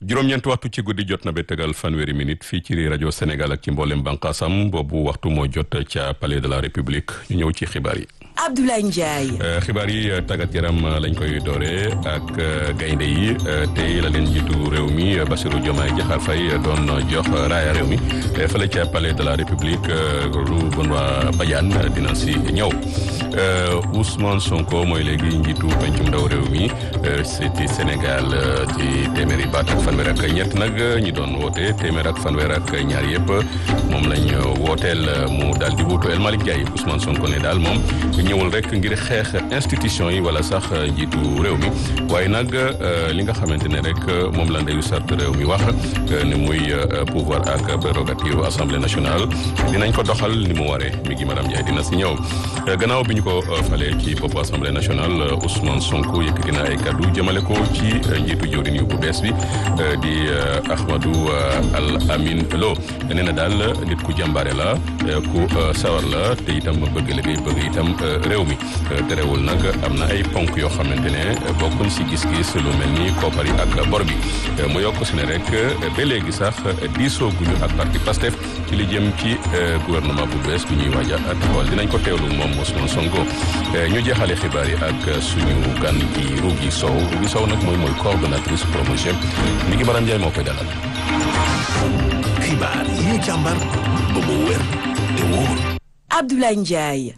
juróom-ñeent waxtu ci guddi jot na ba tegal fanweeri minute fii ci rajo Sénégal ak ci mboolem bànqaasam boobu waxtu moo jot ca palais de la république ñu ñëw ci xibaar yi. Abdoulaye Ndiaye. xibaar yi tàggat yaram lañ koy doore ak gaynde yi tey la leen jiitu réew mi Bassirou Diomaye Diakhar Faye doon jox raaya réew mi fële ca palais de la république lu Benoît Badiane dina si ñëw Ousmane Sonko mooy léegi njiitu pencum ndaw réew mi ci Sénégal ci téeméeri baat ak fanweer ak ñett nag ñi doon woote téeméer ak fanweer ak ñaar yëpp moom lañ wooteel mu daal di wuutu El Malick Ndiaye Ousmane Sonko ne daal moom ñëwul rek ngir xeex institution yi wala sax njiitu réew mi waaye nag li nga xamante ne rek moom la ndeyu sart réew mi wax ni muy pouvoir ak prérogative assemblée nationale dinañ ko doxal ni mu waree mi ngi madame Ndiaye dina si ñëw gannaaw bi ñu ko falee ci bopp assemblée nationale Ousmane Sonko yëkkati na ay kaddu jëmale ko ci njiitu jëwriñ yu bu bees bi di Ahmadou Al Amin Lo nee na daal nit ku jàmbaare la ku sawar la te itam bëgg liggéey bëgg itam réew mi terewul nag am na ay ponk yoo xamante ne bokkuñ si gis-gis lu mel ni koppar yi ak bor bi mu yokk si ne rek ba léegi sax diisoo guñu ak parti Pastef ci li jëm ci gouvernement bu bees bi ñuy waaj a taxawal dinañ ko teewlu moom Ousmane Sonko ñu jeexale xibaar yi ak suñu gan gi Rougui Sow Rougui Sow nag mooy mooy coordonnatrice promotion mi ngi Maram Ndiaye moo koy dalal. xibaar yi ñu càmbar ba mu wér te wóor. Abdoulaye Ndiaye.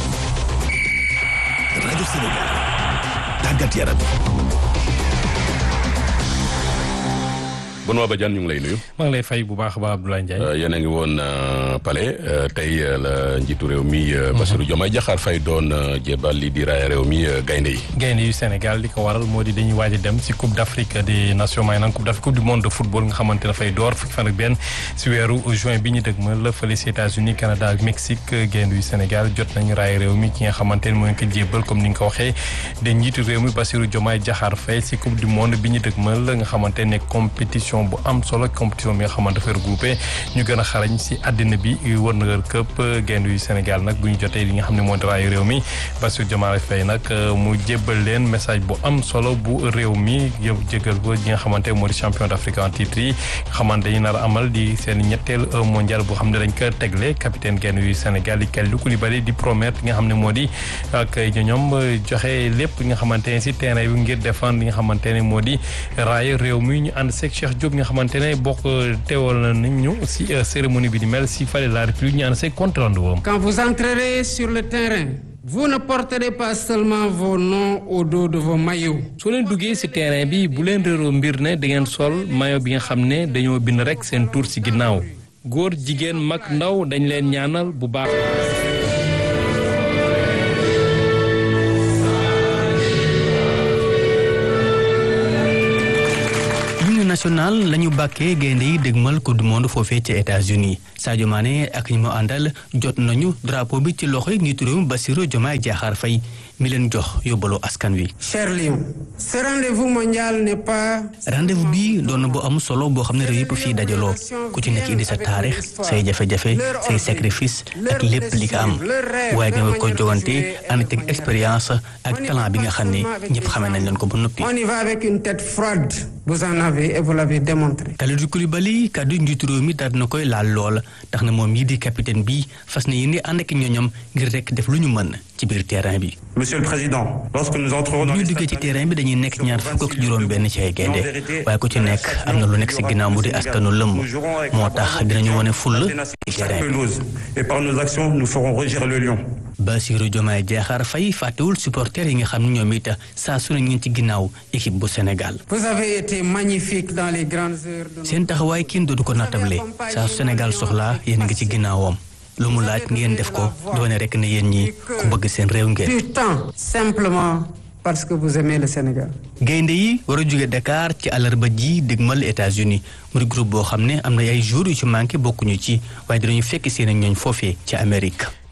rajo Sénégal tàggat yaram. Benoît Badiane ñu ngi lay nuyu. maa ngi lay fay bu baax a baax Abdoulaye Ndiaye. yéen a ngi woon Palais tey la njiitu réew mi. Bassirou Diomaye Diakhar Faye doon jébal li di raaya réew mi gaynde yi. gaynde yu Sénégal li ko waral moo di dañuy waaj a dem si Coupe d' Afrique des Nations maanaam Coupe d' Afrique Coupe du monde de football nga xamante ne dafay door fukki fan ak benn si weeru juin bi ñu dëgmal la fële si États-Unis Canada ak Mexique gaynde yu Sénégal jot nañu raaya réew mi ki nga xamante ne mooy ko jébal comme ni nga ko waxee de njiitu réew mi Bassirou Diomaye Diakhar Faye si Coupe du monde bi ñu dëgmal nga xamante ne compétition bu am solo compétition bi nga xamante dafay regroupé ñu gën a xarañ si àddina bi wër na këpp gaynde yu Sénégal nag bu ñu jotee li nga xam ne moo di raayu réew mi Bassirou Diomaye Faye nag mu jébbal leen message bu am solo bu réew mi yëpp jégal ko ñi nga xamante moo di champion d'Afrique en titre yi nga xamante dañu nar a amal di seen ñetteel mondial boo xam ne dañ ko tegle capitaine gaynde yu Sénégal di Kalidou Koulibaly di promettre li nga xam ne moo di ak ñoom joxe lépp li nga xamante ne si terrain bi ngir défendre li nga xamante ne moo di raayu réew mi ñu ànd seeg Cheikh Diop nga xamante ne bokk teewal nañ ñu si cérémonie bi di mel si Palais de la République ñu ànd seeg compte rendu woom Quand vous entrerez sur le terrain vous ne porterez pas seulement vos noms au dos de vos maillots. soo leen duggee ci terrain bi bu leen réeroo mbir ne da ngeen sol maillot bi nga xam ne dañoo bind rek seen tur ci ginnaaw góor jigéen mag ndaw dañ leen ñaanal bu baax. national la ñu bàkkee gaynde yi dégmal coupe du monde foofee ca États-Unis Sadio Mané ak ñi mu àndal jot nañu drapeau bi ci loxoy njiitu réew mi Bassirou Diomaye Diakhar Faye mi leen jox yóbbalu askan wi. Cher Lion, ce rendez-vous mondial n'est pas. rendez-vous bi doon na bu am solo boo xam ne réew yëpp fii dajaloo ku ci nekk indi sa taarix say jafe-jafe say sacrifice ak lépp li nga am waaye nga war ko jogante ànd ak expérience ak talent bi nga xam ne ñëpp xamee nañ leen ko ba noppi. On y va avec une tête froide. Vous en avez et vous l'avez démontré. Kalidou Koulibaly kaddu njiitu réew mi daal na koy laal lool tax na moom yi di capitaine bi fas na yéene ànd ak ñooñam ngir rek def lu ñu mën ci biir terrain bi. Monsieur le Président, lorsque nous entrerons dans ñu duggee ci terrain bi dañuy nekk ñaar fukk ak juróom-benn ci ay gaynde waaye ku ci nekk am na lu nekk si ginnaaw mu di askanu lëmm moo tax dinañu wane fulla ci terrain bi. pelouse et par nos actions nous ferons rugir le lion. Bassirou Diomaye Diakhar Faye fàttewul supporters yi nga xam ne ñoom it saa su ne ñu ngi ci ginnaaw équipe bu Sénégal. Vous avez été magnifique dans les grandes heures de. seen taxawaay kenn dootu ko nattable saa su Sénégal soxlaa yéen a ngi ci ginnaawam lu mu laaj ngeen def ko doone rek ne yéen ñi ku bëgg seen réew ngeen. Du temps simplement parce que vous aimez le Sénégal. gaynde yi war a jóge Dakar ci àllarba ji dégmal États-Unis mu di groupe boo xam ne am na ay jours yu ci manqué bokkuñu ci waaye dinañu fekk seen ñooñ foofee ci Amérique.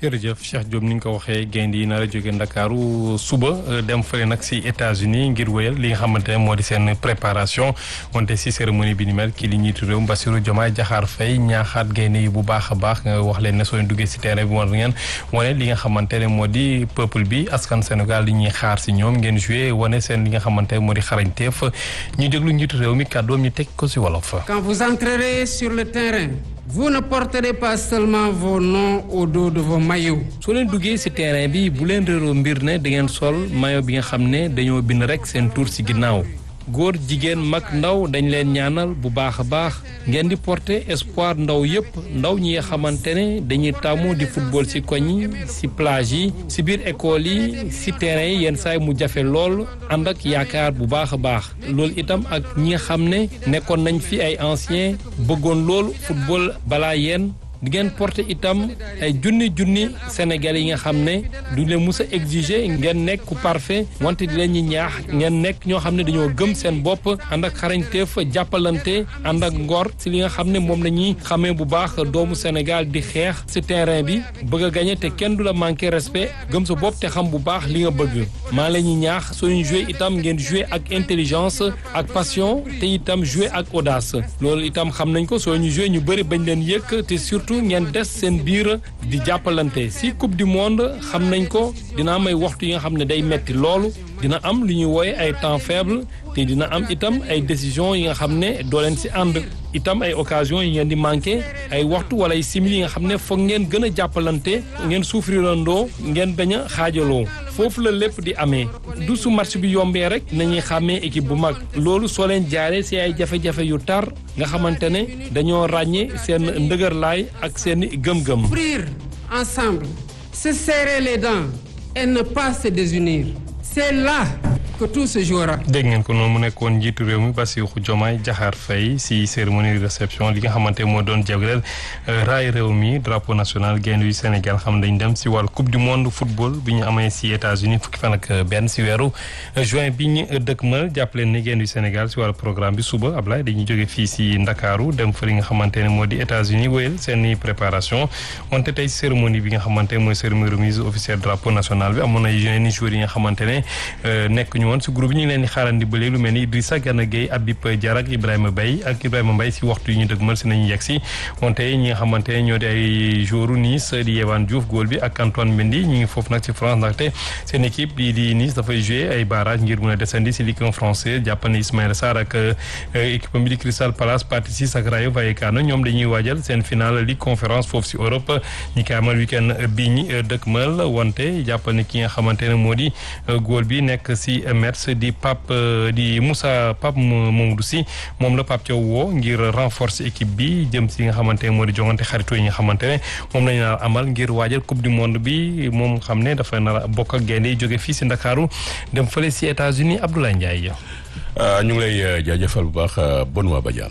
jërëjëf Cheikh Diop ni nga ko waxee gaynde yi nar a jóge Ndakaaru suba dem fële nag si États-Unis ngir wéyal li nga xamante ne moo di seen préparation wante si cérémonie bi ni mel kii li njiitu réew Bassirou Diomaye Diakhar Faye ñaaxaat gaynde yi bu baax a baax nga wax leen ne soo leen duggee si terrain bi war ngeen wane li nga xamante ne moo di peuple bi askan Sénégal li ñuy xaar si ñoom ngeen joué wane seen li nga xamante ne moo di xarañteef ñu déglu njiitu réew mi kàddoom ñu teg ko si wolof. Quand vous entrerez sur le terrain, vous ne porterez pas seulement vos noms au dos de vos maillots. soo leen duggee ci terrain bi bu leen réeroo mbir ne da ngeen sol maillot bi nga xam ne dañoo bind rekk seen tur ci ginnaaw góor jigéen mag ndaw dañ leen ñaanal bu baax a baax ngeen di porter espoir ndaw yépp ndaw ñi nga xamante ne dañuy tàmmu di football ci koñ yi ci plage yi ci biir école yi ci terrain yi yenn saay mu jafe lool ànd ak yaakaar bu baax a baax loolu itam ak ñi nga xam ne nekkoon nañ fi ay anciens bëggoon loolu football balaa yéen di ngeen porter itam ay junni junni Sénégal yi nga xam ne du leen mus a exiger ngeen nekk ku parfait wante di leen ñi ñaax ngeen nekk ñoo xam ne dañoo gëm seen bopp ànd ak xarañteef jàppalante ànd ak ngor si li nga xam ne moom la ñuy xamee bu baax doomu Sénégal di xeex si terrain bi bëgg a gagné te kenn du la manqué respect gëm sa bopp te xam bu baax li nga bëgg maa la ñuy ñaax soo ñu joué itam ngeen joué ak intelligence ak passion te itam joué ak audace loolu itam xam nañ ko soo ñu joué ñu bëri bañ leen yëkk te surtout ngeen des seen biir di jàppalante si coupe du monde xam nañ ko dina am ay waxtu yi nga xam ne day metti loolu dina am lu ñuy wooye ay temps faible te dina am itam ay décision yi nga xam ne doo leen si ànd itam ay occasion yi ngeen di manqué ay waxtu wala ay simili yi nga xam ne foog ngeen gën a jàppalante ngeen souffrirandoo ngeen bañ a xaajaloo foofu la lépp di amee du su match bi yombee rek nañuy xàmmee équipe bu mag loolu soo leen jaaree si ay jafe-jafe yu tar nga xamante ne dañoo ràññee seen ndëgërlaay ak seen gëm-gëm. Souffrir ensemble, se serrer les dents et ne pas se désunir. C'est là que tout se jouera. dégg ngeen ko noonu mu nekkoon njiitu réew mi Bassirou Diomaye Diakhar Faye si cérémonie de réception li nga xamante moo doon jagleel raay réew mi drapeau national gaynde yu Sénégal xam dañ dem si wàllu coupe du monde football bi ñu amee si États-Unis fukki fan ak benn si weeru juin bi ñu dëkkmal jàppaleen ne gaynde yu Sénégal si wàllu programme bi suba Ablaye dañuy jóge fii si Ndakaaru dem fa li nga xamante ne moo di États-Unis wéyal seen préparation wante tey cérémonie bi nga xamante mooy cérémonie remise officielle drapeau national bi amoon na yeneen i joueurs yi nga xamante ne nekk ñu woon si groupe ñu ngi leen di xaarandi ba léegi lu mel ni Idrissa Gana Gueye Habib Diarra ak Ibrahima Baye ak Ibrahima Mbaye si waxtu yi ñu dëgmal si nañu yegg si wante ñi nga xamante ne ñoo di ay joueurs Nice di Yehvan Diouf góol bi ak Antoine Mendy ñu ngi foofu nag ci France ndaxte seen équipe bii di Nice dafay jouer ay barrage ngir mun a descendi si Ligue 1 français jàppal ne Ismaïla Sarr ak équipe bi di Crystal Palace Pathé Ciss ak Rayo Vallecano ñoom dañuy waajal seen finale Ligue conférence foofu si Europe ñi koy amal week-end bii ñi dëkkmal wante jàppal ne ki nga xamante ne moo di góol bi nekk si Metz di Pape di Moussa Pape Mamadou Sy moom la Pape Thiaw woo ngir renforcer équipe bi jëm si nga xamante ne moo di jongante xaritoo yi nga xamante ne moom lañu nar amal ngir waajal coupe du monde bi moom xam ne dafa nar a bokk ak gaynde yi jóge fii si Ndakaaru dem fële si États-Unis Abdoulaye Ndiaye. ñu ngi lay jaajëfal bu baax Benoît Badiane.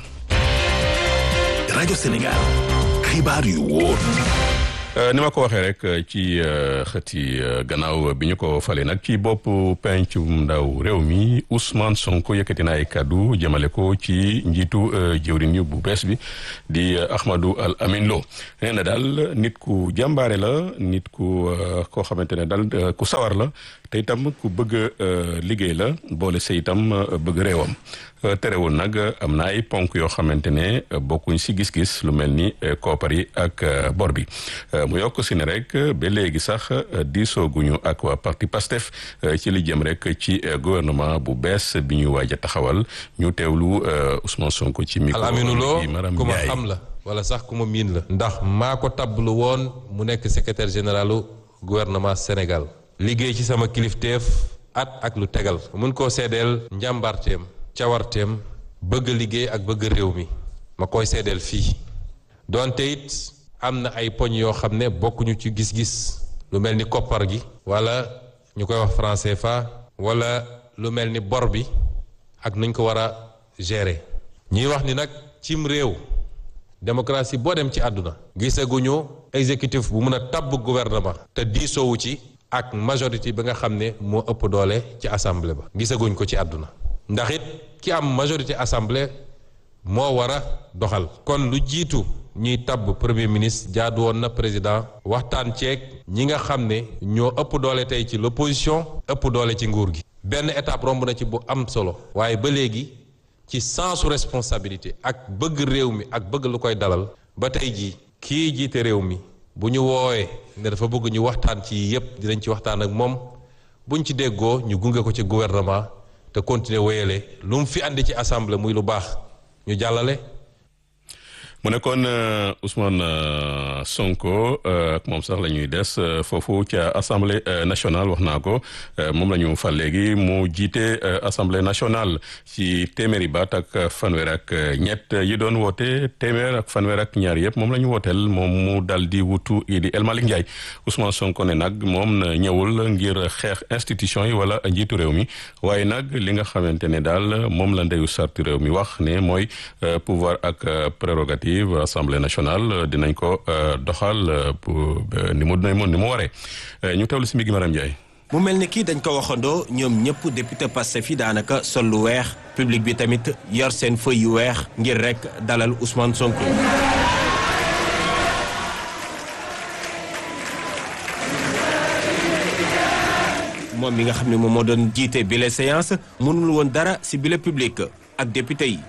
rajo Sénégal xibaar yu wóor. ni ma ko waxee rek ci xëti gannaaw bi ñu ko fale nag ci bopp pencum ndaw réew mi Ousmane Sonko yëkkati na ay kaddu jëmale ko ci njiitu jëwriñ yu bu bees bi di Ahmadou Al Amin Lo nee na daal nit ku jàmbaare la nit ku koo xamante ne daal ku sawar la te itam ku bëgg liggéey la boole se itam bëgg réewam terewul nag am na ay ponk yoo xamante ne bokkuñ si gis-gis lu mel ni koopar yi ak bor bi mu yokk si ne rek ba léegi sax diisooguñu ak waa parti PASTEF ci li jëm rek ci gouvernement bu bees bi ñuy waaj a taxawal ñu teewlu Ousmane Sonko ci micro Al Aminu Lo Maram ku ma Ndiaye xam la wala sax ku ma miin la ndax maa ko tablu woon mu nekk secrétaire généralu gouvernement Sénégal liggéey ci sama kilifteef at ak lu tegal mun koo seedeel njàmbaarteem cawarteem bëgg liggéey ak bëgg réew mi ma koy seedeel fii donte it am na ay poñ yoo xam ne bokkuñu ci gis-gis lu mel ni koppar gi wala ñu koy wax franc CFA wala lu mel ni bor bi ak nuñ ko war a gérer ñuy wax ni nag cim réew démocratie boo dem ci àdduna gisaguñu exécutif bu mun a tabb gouvernement te diisoowu ci ak majorité bi nga xam ne moo ëpp doole ci assemblée ba gisaguñ ko ci àdduna ndax it ki am majorité assemblée moo war a doxal kon lu jiitu ñuy tabb premier ministre jaadu woon na président waxtaan ceeg ñi nga xam ne ñoo ëpp doole tey ci l'opposition ëpp doole ci nguur gi benn étape romb na ci bu am solo waaye ba léegi ci sensu responsabilité ak bëgg réew mi ak bëgg lu koy dalal ba tey jii kii jiite réew mi bu ñu woowee ne dafa bëgg ñu waxtaan ci yépp dinañ ci waxtaan ak moom buñ ci déggoo ñu gunge ko ci gouvernement te continuer wéyale lu mu fi andi ci assemblée muy lu baax ñu jàllale mu nekkoon Ousmane Sonko ak moom sax la ñuy des foofu ca assemblée nationale wax naa ko moom la ñu fal léegi mu jiite assemblée nationale ci téeméeri baat ak fanweer ak ñett yi doon woote téeméer ak fanweer ak ñaar yëpp moom la ñu wooteel moom mu dal di wutu Idi El Malick Ndiaye Ousmane Sonko ne nag moom ñëwul ngir xeex institution yi wala njiitu réew mi waaye nag li nga xamante ne daal moom la ndeyu sarti réew mi wax ne mooy pouvoir ak prérogative assemblée nationale dinañ ko doxal ni mu ni mu waree ñu teewlu si mi gi Maram Ndiaye mu mel ni kii dañ ko waxandoo ñoom ñëpp député Pastef yi daanaka sol lu weex public bi tamit yor seen feuille yu weex ngir rek dalal Ousmane Sonko. moom mi nga xam ne moom moo doon jiite bile séance mënul woon dara ci bile public ak député yi.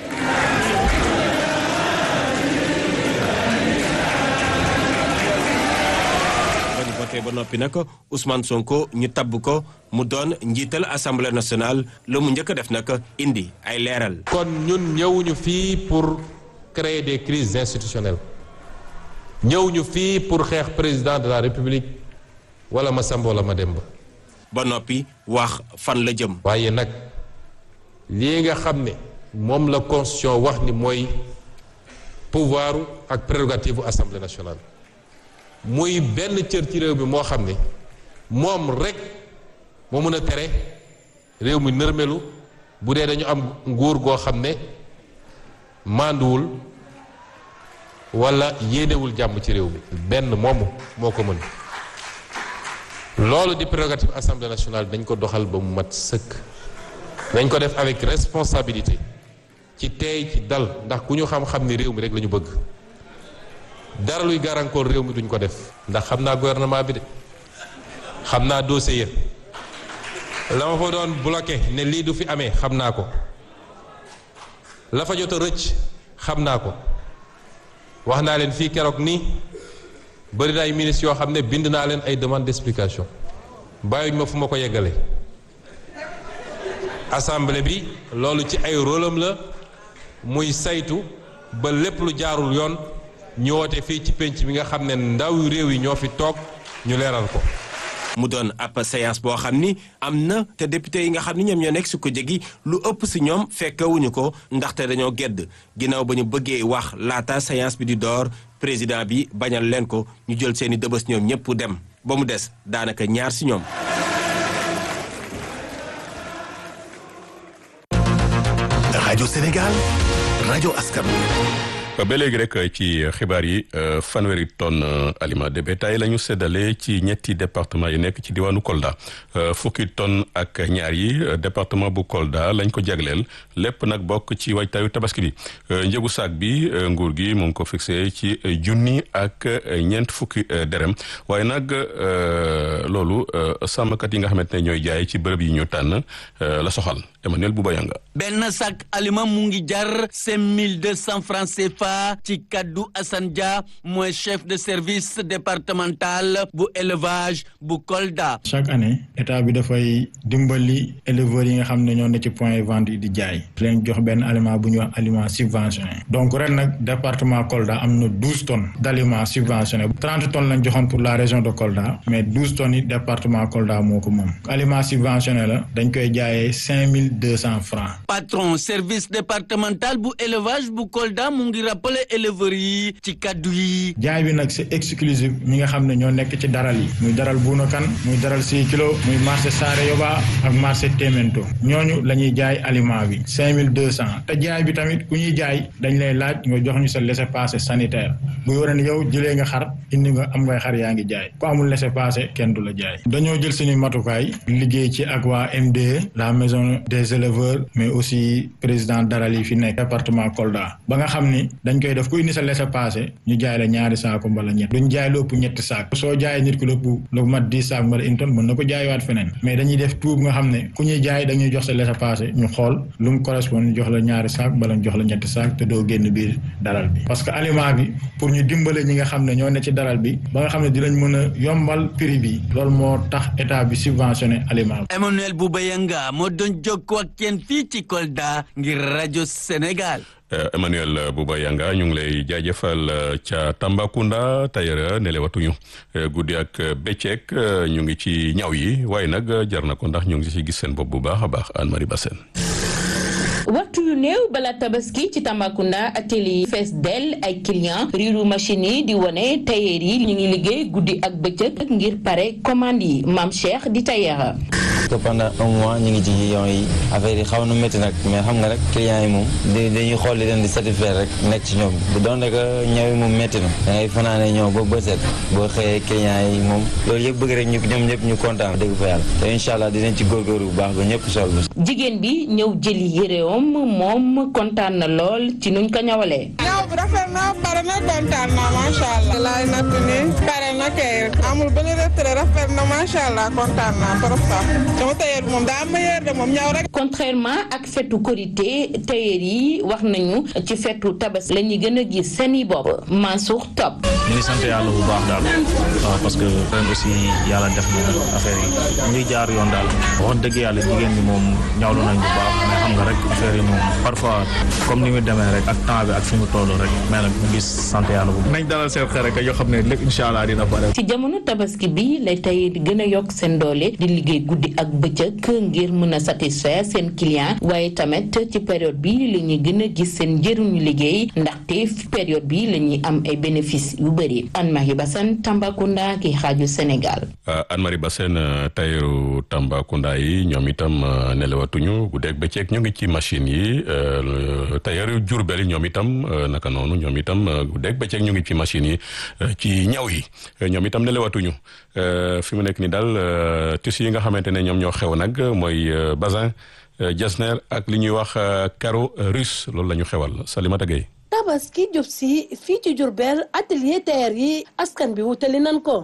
ba noppi nag Ousmane Sonko ñu tabb ko mu doon njiital assemblée nationale la mu njëkk a def nag indi ay leeral. kon ñun ñëwuñu fii pour créer des crises institutionnelles ñëwuñu fii pour xeex président de la république wala ma Samba wala ma Demba. ba noppi wax fan la jëm. waaye nag lii nga xam ne moom la constitution wax ni mooy pouvoir ak prérogative assemblée nationale. muy benn cër ci réew mi moo xam ne moom rek moo mën a tere réew mi nërmelu bu dee dañu am nguur goo xam ne mànduwul walla yéenewul jàmm ci réew mi benn moomu moo ko mën loolu di prérogative assemblée nationale dañ ko doxal ba mu mat sëkk dañ ko def avec responsabilité ci teey ci dal ndax ku ñu xam-xam ni réew mi rek la ñu bëgg dara luy gàllankoor réew mi duñ ko def ndax xam naa gouvernement bi de xam naa dossier la ma fa doon bloqué ne lii du fi amee xam naa ko la fa jot a rëcc xam naa ko wax naa leen fii keroog nii bëri na ay ministres yoo xam ne bind naa leen ay demande d'explication bàyyuñ ma fu ma ko yeggale assemblée bi loolu ci ay rôle am la muy saytu ba lépp lu jaarul yoon ñu woote fii ci penc bi nga xam ne ndaw réew yi ñoo fi toog ñu leeral ko. mu doon ab séance boo xam ni am na te député yi nga xam ni ñoom ñoo nekk su ko jegi lu ëpp si ñoom fekkewuñu ko ndaxte dañoo gedd ginnaaw ba ñu bëggee wax laata séance bi di door président bi bañal leen ko ñu jël seeni dëbës ñoom ñëpp dem ba mu des daanaka ñaar si ñoom. rajo Sénégal rajo askan ba léegi rek ci xibaar yi fanweeri tonne aliment de bétail la ñu séddale ci ñetti département yi nekk ci diwaanu Kolda fukki tonne ak ñaar yi département bu Kolda lañ ko jagleel lépp nag bokk ci waajtaayu tabaski bi njëgu saak bi nguur gi mu ngi ko fixé ci junni ak ñeent fukki dërëm waaye nag loolu sàmmkat yi nga xamante ne ñooy jaay ci bërëb yi ñu tànn la soxal Emmanuel Boubayanga benn sac aliment mu ngi jar cinq mille deux cents francs CFA ci kaddu Assane Dia mooy chef de service départemental bu élevage bu Kolda. chaque année état bi dafay dimbali éleveurs yi nga xam ne ñoo ne ci point vente yi di jaay leen jox benn aliment bu ñuy wax aliment subventionné donc ren nag département Kolda am na douze tonnes d' aliments subventionnés trente tonnes lañ joxoon pour la région de Kolda mais douze tonnes yi département Kolda moo ko moom aliment subventionné la dañ koy jaayee cinq mille deux cents francs. patron service départemental bu élevage bu Kolda mu ngi rappelé éleveurs yi ci kaddu yi. jaay bi nag c' est exclusif ñi nga xam ne ñoo nekk ci daral yi muy daral Buunakan muy daral six kilo muy marché Saare Yoba ak marché Témento ñooñu la ñuy jaay aliment bi cinq mille deux cent te jaay bi tamit ku ñuy jaay dañ lay laaj nga jox ñu sa laissez-passer sanitaire buy wane ne yow jëlee nga xar indi nga am ngay xar yaa ngi jaay ku amul laissez-passer kenn du la jaay dañoo jël suñu matukaay liggéey ci ak waa MDE la maison des éleveurs mais aussi président daral yi fi nekk département Kolda ba nga xam ni dañ koy def ku indi sa laissez-passer ñu jaay la ñaari saako mbala ñett duñ jaay lu ëpp ñetti saak soo jaayee nit ki lu ëpp lu mat dix saak mbala une tonne mën na ko jaayiwaat feneen mais dañuy def tuub nga xam ne ku ñuy jaay dañuy jox sa laissez-passer ñu xool lu mu correspond ñu jox la ñaari saak mbala ñu jox la ñetti saak te doo génn biir daral bi parce que aliment bi pour ñu dimbale ñi nga xam ne ñoo ne ci daral bi ba nga xam ne dinañ mën a yombal prix bi loolu moo tax état bi subventionné aliment bi. Emmanuel Boubayanga moo doon jokkoo ak kenn fii ci Kolda ngir rajo Sénégal. Emmanuel Bouba Yanga ñu ngi lay jaajëfal ca Tambacounda tailleur nelewatuñu guddi ak bëccëg ñu ngi ci ñaw yi waaye nag jar na ko ndax ñu ngi ci gis seen bopp bu baax a baax Anne Marie Bassène waxtu yu néew bala tabaski ci Tambacounda atelier yi fees dell ay client riiru machine yi di wone tailleur yi ñu ngi liggéey guddi ak bëccëg ngir pare commande yi maam Cheikh di tailleur que pendant un mois ñu ngi ci yoon yi affaire yi xaw na métti nag mais xam nga rek clients yi moom dañuy xool li leen di satisfaire rek nekk ci ñoom bu doon rek ñëw yi moom métti na da ngay fanaane ñëw ba bëset boo xëyee clients yi moom loolu yëpp bëgg rek ñu ñoom ñëpp ñu kontaan dégg fa yàlla te incha allah dinañ ci góorgóorlu bu baax ba ñëpp sol jigéen bi ñëw jëli yéreom moom kontaan na lool ci nuñ ko ñawalee ñaw bi rafet na pare na kontaan na macha allah laay natt ni pare na kay amul benn retrait rafet na macha allah kontaan na trop sax sama tailleur bi moom daa meilleur de moom ñaw rek. contrairement ak fetu korité tailleur yi wax nañu ci fetu tabas la ñuy gën a gis seeni bopp Mansour Top. ñu ngi sant yàlla bu baax daal waaw parce que ren aussi yàlla def na affaire yi ñu ngi jaar yoon daal wax dëgg yàlla jigéen ñi moom ñawlu nañ bu baax mais xam nga rek affaire yi moom parfois comme ni mu demee rek ak temps bi ak fi mu toll raax mais nag ñu ngi sant yàlla bu nañ dalal seen xel rek yoo xam ne lépp incha allah dina pare. ci jamono tabaski bi lay tey di gën a yokk seen doole di liggéey guddi ak bëccëg ngir mën a satisfaire seen client waaye tamit ci période bi la ñuy gën a gis seen njëriñu liggéey ndaxte période bi la ñuy am ay bénéfices yu bëri Anne-Marie Bassène Tambacounda ki xaaju Sénégal. Anne-Marie Bassène tayeru Tambacounda yi ñoom itam nelawatuñu guddeeg bëccëg ñu ngi ci machine yi tayeru Diourbel yi ñoom itam naka noonu ñoom itam guddeeg bëccëg ñu ngi ci machine yi ci ñaw yi ñoom itam nelawatuñu fi mu nekk ni daal tissu yi nga xamante ne ñoom ñoo xew nag mooy bazin jasner ak li ñuy wax caro russe loolu la ñu xewal Salimata Gueye tabaski jub si fii ci Diourbel atelier tailleur yi askan bi wutali nan ko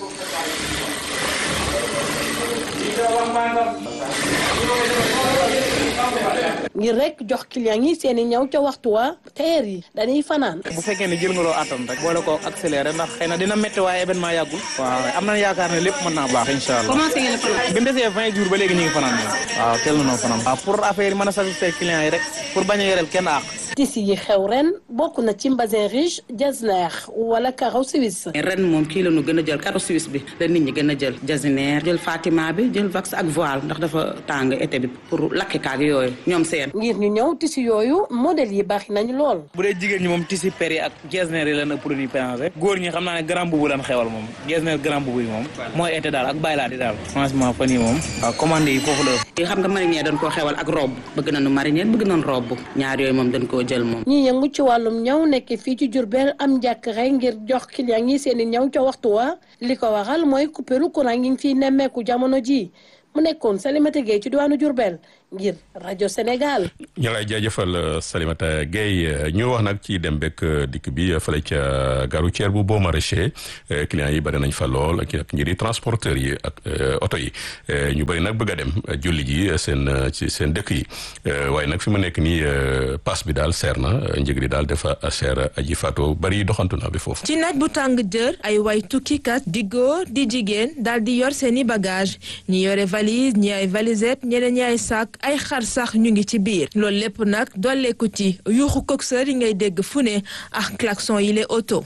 ngir rek jox client yi seeni ñaw ca waxtu wa tailleur yi dañuy fanaan bu fekkee ne jël nga loo attan rek boole ko accéléré ndax xëy na dina métti waaye événement yàggul waaw am nañ yaakaar ne lépp mën naa baax incha allah commencé ngeen fanaan bi mu desee vingt jours ba léegi ñu ngi fanaan moom waaw teel na noo fanaan waaw pour affaire yi mën a satisfaire client yi rek pour bañ a yoreel kenn àq tissu yi xew ren bokk na ci mbasin riche jasner wala caro suisse ren moom kii la ñu gën a jël caro suisse bi la nit ñi gën a jël jasner jël fatima bi jël vax ak voile ndax dafa tàng été bi pour lakkikaak yooyu ñoom seen ngir ñu ñëw tissu yooyu modèle yi baax nañu lool bu dee jigéen ñi moom tissu péri ak jasner yi lan a produit pensé góor ñi xam naa ne grand boubou lan xewal moom jasner grand boubou yi moom mooy été daal ak baylaat yi daal franchement fan yi moom waaw commande yi foofu la yi xam nga marinière dañ koo xewal ak robe bëgg nañu marinière bëgg nañu robe ñaar yooyu moom dañ koo jël moom ñi yëngu ci wàllum ñaw nekk fii ci Diourbel am njàkkare ngir jox client yi seeni ñaw ca waxtu wa li ko waral mooy coupéru courant ngi fiy nemmeeku jamono ji mu nekkoon Salimata Gueye ci diwaanu Diourbel ngir rajo Sénégal. ñu lay jaajëfal Salimata Gueye ñu wax nag ci dem bekk dikk bi fële ca gare routière bu Baux Maraîchers clients yi bëri nañ fa lool ak ngir transporteurs yi ak oto yi ñu bëri nag bëgg a dem julli ji seen ci seen dëkk yi waaye nag fi mu nekk nii pass bi daal seer na njëg li daal dafa seer aji fato bëri doxantu na bi foofu. ci naaj bu tàng jër ay way tukkikat di góor di jigéen daal di yor seeni bagage ñi yore valise ñi ay valisette ñeneen ñi ay sac ay xar sax ñu ngi ci biir loolu lépp nag dolleeku ci yuuxu coxeur yi ngay dégg fu ne ak klaxon yi les auto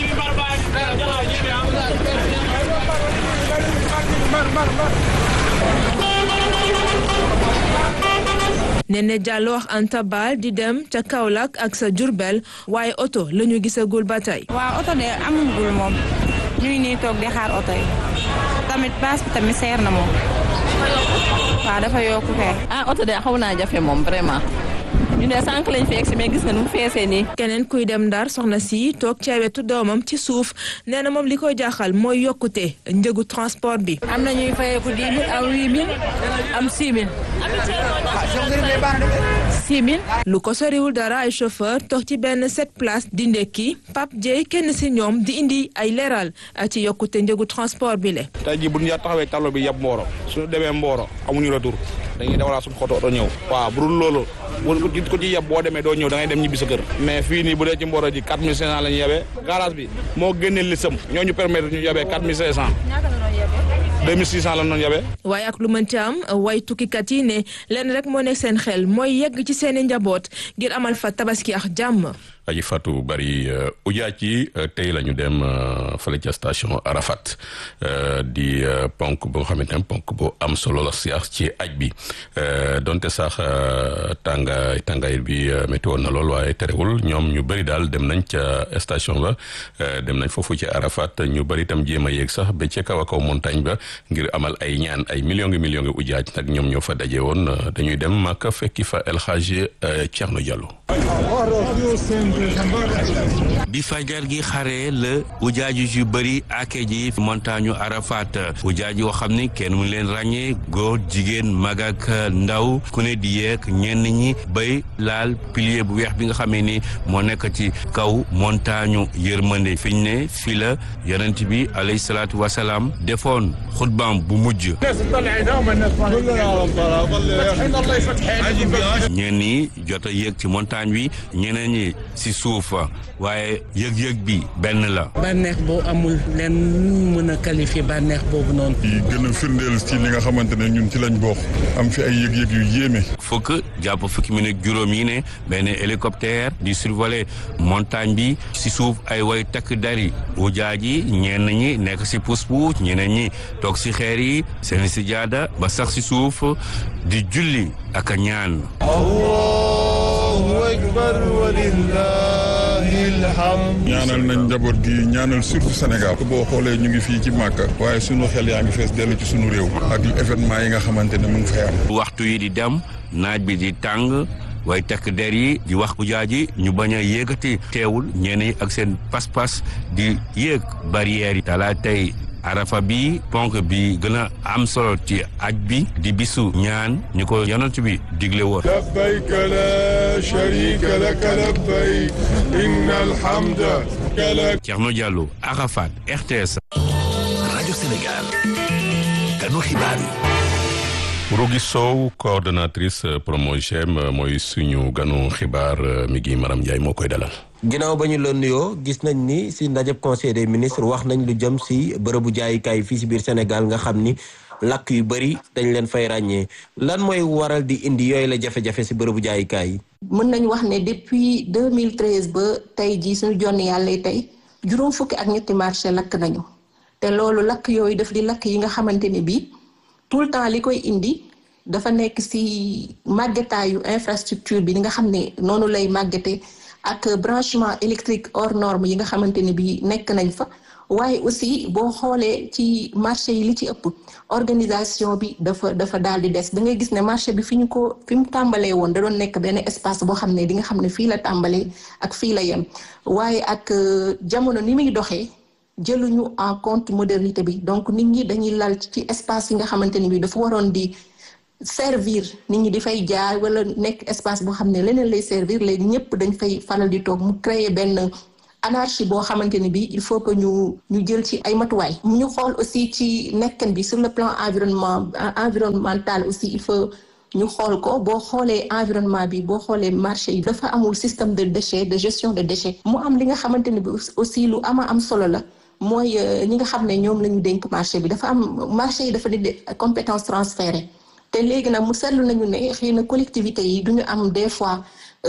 Nene Diallo wax Anta Bal di dem ca Kaolack ak sa Jurbel waaye oto la ñu gisagul ba tey. waaw oto de amagul moom ñu ngi nii toog di xaar oto yi tamit paas bi tamit seer na moom waaw dafa yokku kay. ah oto de xaw naa jafe moom vraiment. ñu ne sànq lañ fi egsi mais gis nga nu mu feesee nii. keneen kuy dem ndar soxna si toog ca wetu doomam ci suuf nee na moom li koy jaaxal mooy yokkute njëgu transport bi. am na ñuy fayeeku dix mille am huit mille am six mille. 6000. lu ko soriwul dara ay chauffeur toog ci benn sept place di ndekki Pape Dieye kenn si ñoom di indi ay leeral ci yokkute njëgu transport bi le tey jii bu ñu taxawee tableau bi yab Mboro suñu demee Mboro amuñu retour dañuy dawalaa suñu xoto oto ñëw waaw bu dul loolu bu ko ci yeb boo demee doo ñëw da ngay dem ñibbi sa kër mais fii nii bu dee ci Mboro ji 4500 la ñu yebee garage bi moo génnee lisam ñoo ñu permettre ñu yebee 4500 2600 la noonu yebee waaye ak lu mënti am way tukkikat yi ne lenn rek moo nekk seen xel mooy yegg ci seeni njaboot ngir amal fa tabaski ak jàmm aji Fatou Bari ujaaj yi tey la ñu dem fële ca station Arafat di ponk bu nga xamante ne ponk bu am solo la sax ci aj bi donte sax tàngaay tàngaay bi métti woon na lool waaye terewul ñoom ñu bëri daal dem nañ ca station ba dem nañ foofu ci Arafat ñu bëri itam jéem a yéeg sax ba ca kaw a kaw montagne ba ngir amal ay ñaan ay millions ngi millions ngi ujaaj nag ñoom ñoo fa daje woon dañuy dem Makka fekki fa El Hadji Thierno Diallo. bi fajar gi xare la ujaaju yu bëri ake ji montagne Arafat ujaaj yoo xam ni kenn mu leen ràññee góor jigéen mag ak ndaw ku ne di yeeg ñenn ñi bay laal pilier bu weex bi nga xamee ni moo nekk ci kaw montagne yërmande fi ñu ne fii la yonent bi alayhi salaatu wasalaam defoon xutbaam bu mujj ñenn ñi jot a yéeg ci montagne bi ñeneen ñi si suuf waaye yëg-yëg bi benn la. bànneex boo amul leen mën a qualifier bànneex boobu noonu. yi gën a firndeel ci li nga xamante ne ñun ci lañ bokk am fi ay yëg-yëg yu yéeme. fukk jàpp fukki minute juróom yi ne benn hélicoptère di survoler montagne bi si suuf ay way takk dari ujaaj yi ñenn ñi nekk si pousse-pousse ñeneen ñi toog si xeer yi seen si jaada ba sax si suuf di julli ak a ñaan. Allahu akbar walillahil hamd. ñaanal nañ njaboot gi ñaanal surtout Sénégal. boo xoolee ñu ngi fii ci Màkka. waaye sunu xel yaa ngi fees dellu ci sunu réew. ak événement yi nga xamante ne mu ngi fay am. waxtu yi di dem naaj bi di tàng. waaye takk der yi di wax ujaaj yi ñu bañ a yéegati teewul ñenn yi ak seen pas-pas di yéeg barrières yi talaa tey arafa bi ponk bi gën a am solo ci aj bi di bisu ñaan ñu ko yonent bi digle woon labbayka la sharika laka labbayk inna alhamda lak Thierno Diallo Arafat RTS rajo Sénégal kanu xibaar yi Rougui Sow coordonnatrice Promogem mooy suñu ganu xibaar mi ngi Maram Ndiaye moo koy dalal. ginnaaw ba ñu la nuyoo gis nañ ni si ndajeb conseil des ministres wax nañ lu jëm si bërëbu jaayukaay fii si biir Sénégal nga xam ni lakk yu bëri dañ leen fay ràññee lan mooy waral di indi yooyu la jafe-jafe si bërëbu jaayukaay yi. mën nañu wax ne depuis 2013 ba tey jii suñu jonn yàlla tey juróom fukki ak ñetti marché lakk nañu te loolu lakk yooyu daf di lakk yi nga xamante ne bii. tout le temps li koy indi dafa nekk ci màggetaayu infrastructure bi ni nga xam ne noonu lay màggete ak branchement électrique hors norme yi nga xamante ne bi nekk nañ fa waaye aussi boo xoolee ci marché yi li ci ëpp organisation bi dafa dafa daal di des da ngay gis ne marché bi fi ñu ko fi mu tàmbalee woon da doon nekk benn espace boo xam ne di nga xam ne fii la tàmbalee ak fii la yem waaye ak jamono ni muy doxee jëluñu en compte modernité bi donc nit ñi dañuy lal ci espace yi nga xamante ni bi dafa waroon di servir nit ñi di fay jaay wala nekk espace boo xam ne leneen lay servir léegi ñëpp dañ fay faral di toog mu créer benn anarchie boo xamante ni bi il faut que ñu ñu jël ci ay matuwaay ñu xool aussi ci nekkan bi sur le plan environnement environnemental aussi il faut ñu xool ko boo xoolee environnement bi boo xoolee marché yi dafa amul système de déchets de gestion de déchets mu am li nga xamante ni bi aussi lu ama am solo la mooy ñi nga xam ne ñoom la ñu dénk marché bi dafa am marché yi dafa di compétence transférée te léegi nag mu seetlu nañu ne xëy na collectivité yi duñu am des fois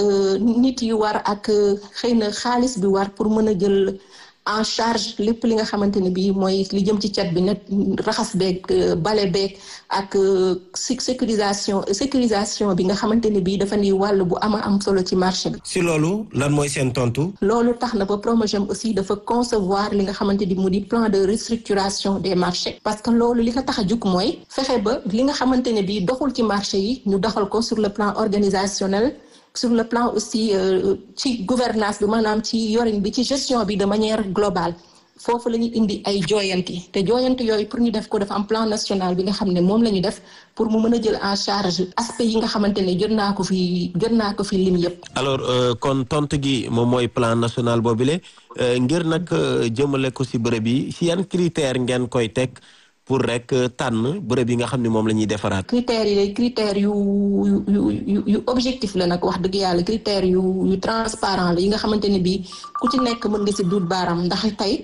nit yi war ak xëy na xaalis bi war pour mën a jël en charge lépp li nga xamante ne bii mooy li jëm ci cat bi net raxas beeg bale beeg ak sécurisation sécurisation bi nga xamante ne bii dafa ni wàll bu ama am solo ci marché bi. si loolu lan mooy seen tontu. loolu tax na ba Promogem aussi dafa concevoir li nga xamante ni mu di plan de restructuration des marchés. parce que loolu li ko tax a jug mooy fexe ba li nga xamante ne bii doxul ci marché yi ñu doxal ko sur le plan organisationnel. sur le plan aussi ci gouvernance bi maanaam ci yorin bi ci gestion bi de manière globale foofu la ñuy indi ay jooyanti te jooyanti yooyu pour ñu def ko dafa am plan national bi nga xam ne moom la ñu def pour mu mën a jël en charge aspect yi nga xamante ne jot naa ko fi jot naa ko fi lim yëpp. alors kon tontu gi moom mooy plan national boobule ngir nag jëmale ko si bërëb yi si yan critère ngeen koy teg pour rek tànn bërëb yi nga xam ne moom la ñuy defaraat. critères yi lay critères yu yu yu yu objectif la nag wax dëgg yàlla critères yu yu transparent la yi nga xamante ne bii ku ci nekk mën nga si duut baaram ndax tey.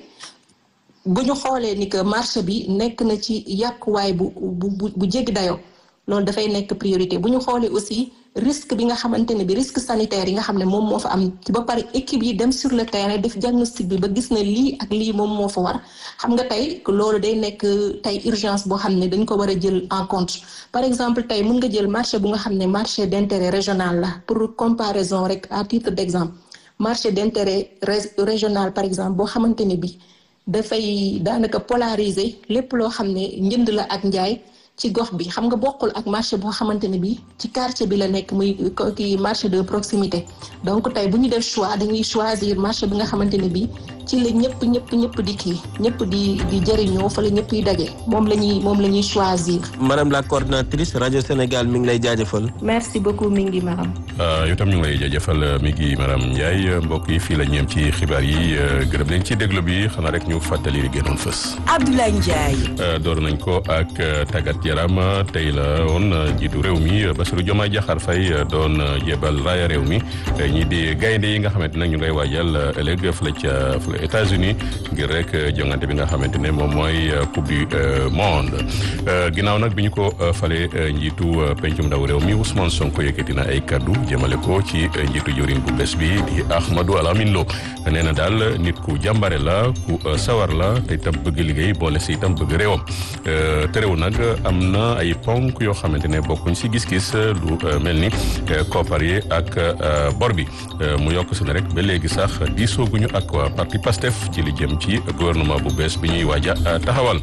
bu ñu xoolee ni que marché bi nekk na ci yàquwaay bu bu bu jéggi dayoo loolu dafay nekk priorité bu ñu xoolee aussi risque bi nga xamante ne bi risque sanitaire yi nga xam ne moom moo fa am ci ba pare équipe yi dem sur le terrain def diagnostic bi ba gis na lii ak lii moom moo fa war xam nga tey loolu day nekk tey urgence boo xam ne dañ ko war a jël en compte par exemple tey mën nga jël marché bu nga xam ne marché d'intérêt régional la pour comparaison rek à titre d'exemple marché d'intérêt régional par exemple boo xamante ne bi dafay daanaka polariser lépp loo xam ne njënd la ak njaay ci gox bi xam nga bokkul ak marché boo xamante ne bi ci quartier bi la nekk muy kii marché de proximité donc tey bu ñu def choix dañuy choisir marché bi nga xamante ne bi ci la ñëpp ñëpp ñëpp di kii ñëpp di di jëriñoo fa la ñëpp yi daje moom la ñuy moom la ñuy choisir. madame la coordinatrice rajo Sénégal mi ngi lay jaajëfal. merci beaucoup mi ngi maram. yow tam ñu ngi lay jaajëfal mi ngi maram Ndiaye mbokk yi fii la ñeem ci xibaar yi gërëm leen ci déglu bi xanaa rek ñu fàttali li gënoon fës. Abdoulaye Ndiaye. door nañ ko ak tàggat yaram tey la woon jiitu réew mi Bassirou Diomaye Diakhar Faye doon jébal raaya réew mi ñi di gaynde yi nga xamante nag ñu ngay waajal ëllëg fële ca fële États-Unis ngir rek jongante bi nga xamante ne moom mooy coupe du monde ginnaaw nag bi ñu ko fale njiitu pencum ndaw réew mi Ousmane Sonko yëkkati na ay kaddu jëmale ko ci njiitu jëwriñ bu bees bi di Ahmadou Alamine Lo nee na daal nit ku jàmbare la ku sawar la te itam bëgg liggéey boole si itam bëgg réewam te réew nag am na ay ponk yoo xamante ne bokkuñ si gis-gis lu mel ni koppar yi ak bor bi mu yokk si ne rek ba léegi sax diisooguñu ak waa parti PASTEF ci li jëm ci gouvernement bu bees bi ñuy waaj a taxawal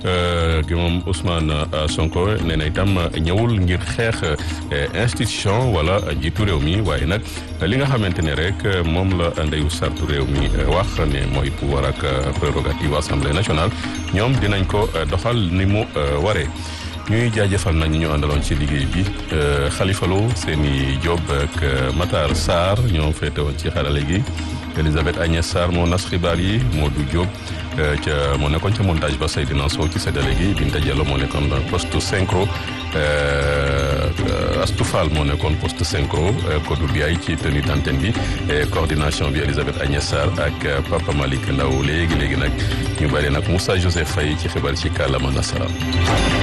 gi moom Ousmane Sonko nee na itam ñëwul ngir xeex institution wala jiitu réew mi waaye nag li nga xamante ne rek moom la ndeyu sartu réew mi wax ne mooy pouvoir ak prérogative assemblée nationale ñoom dinañ ko doxal ni mu waree. ñuy jaajëfal nañ ñu àndaloon ci liggéey bi Khalifa Lo Seni Diop ak Matar Sarr ñoo féete woon ci xarale gi Elisabeth Agnès Sarr moo nas xibaar yi Modou Diop ca moo nekkoon ca montage ba Seydina Sow ci séddale gi Binta Diallo moo nekkoon poste synchro Astou Fall moo nekkoon poste synchro Kodou Biaye ci tenue d'antenne bi coordination bi Elisabeth Agnès Sarr ak Papa Malick Ndaw léegi léegi nag ñu bari nag Moussa Joseph Faye ci xibaar ci kàllaama nasaraan